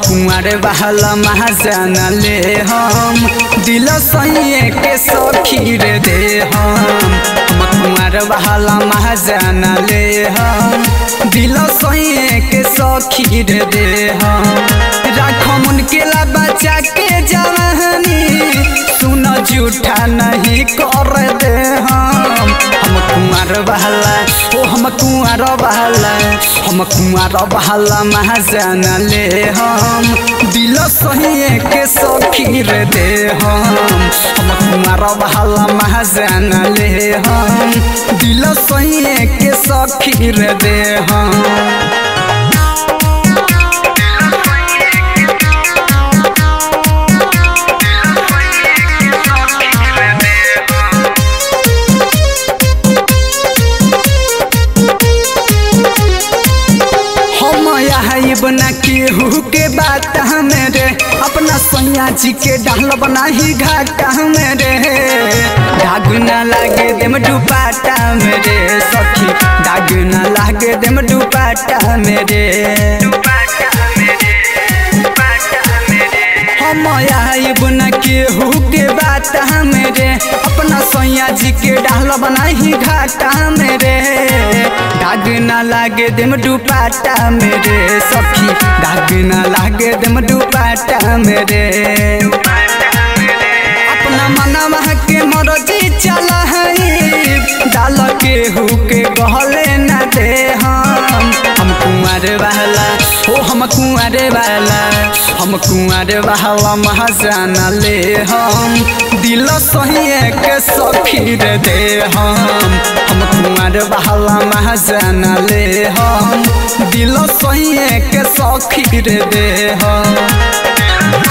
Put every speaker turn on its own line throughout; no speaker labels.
कुंवर बहला महाजन ले हम दिल सैये के सखी रे दे हम हम कुंवर बहला महाजन ले हम दिल सैये के सखी रे दे हम राखम उनके ला बचा के जवानी सुन झूठा नहीं कर दे हम हम कुंवर बहला ओ हम कुंवर बहला हम कुंवर बहला महाजन ले हम दिल सहिए के सखी रे दे हम हम कुंवर बहला महाजन ले हम दिल सहिए के सखी रे दे हम हम यहाँ बना केहू के बात हमें रे अपना सैया जी के डाल बना ही घाटा हमें रे दाग ना लागे देम दुपाटा मेरे सखी दाग ना लागे देम दुपाटा मेरे हम यहाँ बना केहू के बात हमें रे अपना सैया जी के डाल बना ही घाटा मेरे दाग ना लागे देम दुपाटा मेरे सखी दाग ना लागे देम दुपाटा मेरे अपना मनवा के मरजी चल डाल के हु के गहले न दे हम हम कुंवर बहला ओ हम कुंवर बहला हम कुंवर बहला महाजन ले हम दिल सहिए के सखी रे दे हम हम कुंवर बहला महाजन ले हम दिल सहिए के सखी रे दे हम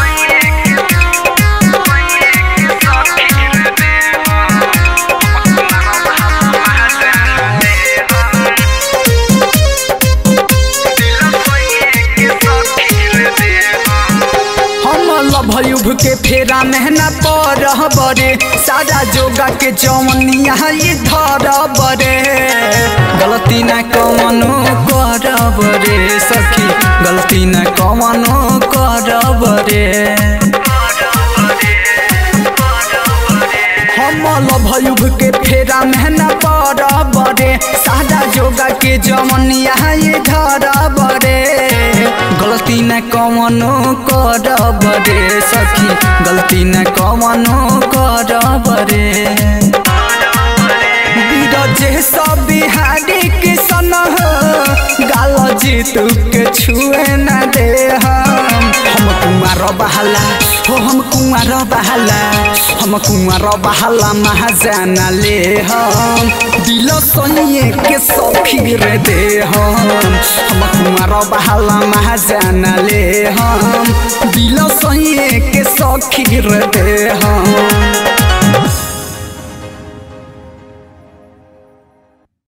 हम लभयुभ के फेरा मेहना पर बरे सारा जोगा के जवनिया ये धर बरे गलती न कवनो कर बरे सखी गलती न कवनो कर बरे हम लभयुभ के फेरा मेहना पर बरे सादा जोगा के जवनिया ये धर बरे गलती न कवनो कर बरे सखी गलती न कवनो कर बरे बीरजे सब बिहारी के सन गाल जीतू के छुए न दे हम हम कुमार बहला हो हम कुमार बहला हम कुमार बहला महाजन ले हम दिल सहिए के सखी रे दे हम हम कुमार बहला महाजन ले हम दिल सहिए के सखी रे दे हम